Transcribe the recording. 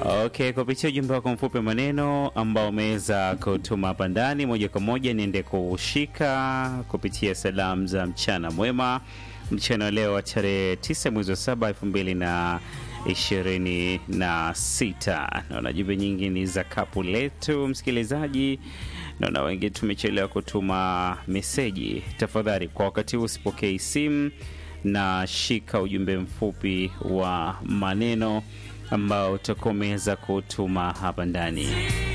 Okay, kupitia ujumbe wako mfupi maneno ambao umeweza kutuma hapa ndani, moja kwa moja niende kushika kupitia salamu za mchana mwema, mchana wa leo wa tarehe 9 mwezi wa saba elfu mbili na ishirini na sita. Naona jumbe nyingi ni za kapu letu, msikilizaji. Naona wengi tumechelewa kutuma meseji. Tafadhali kwa wakati huu usipokei simu na shika ujumbe mfupi wa maneno ambao utakuwa umeweza kutuma hapa ndani.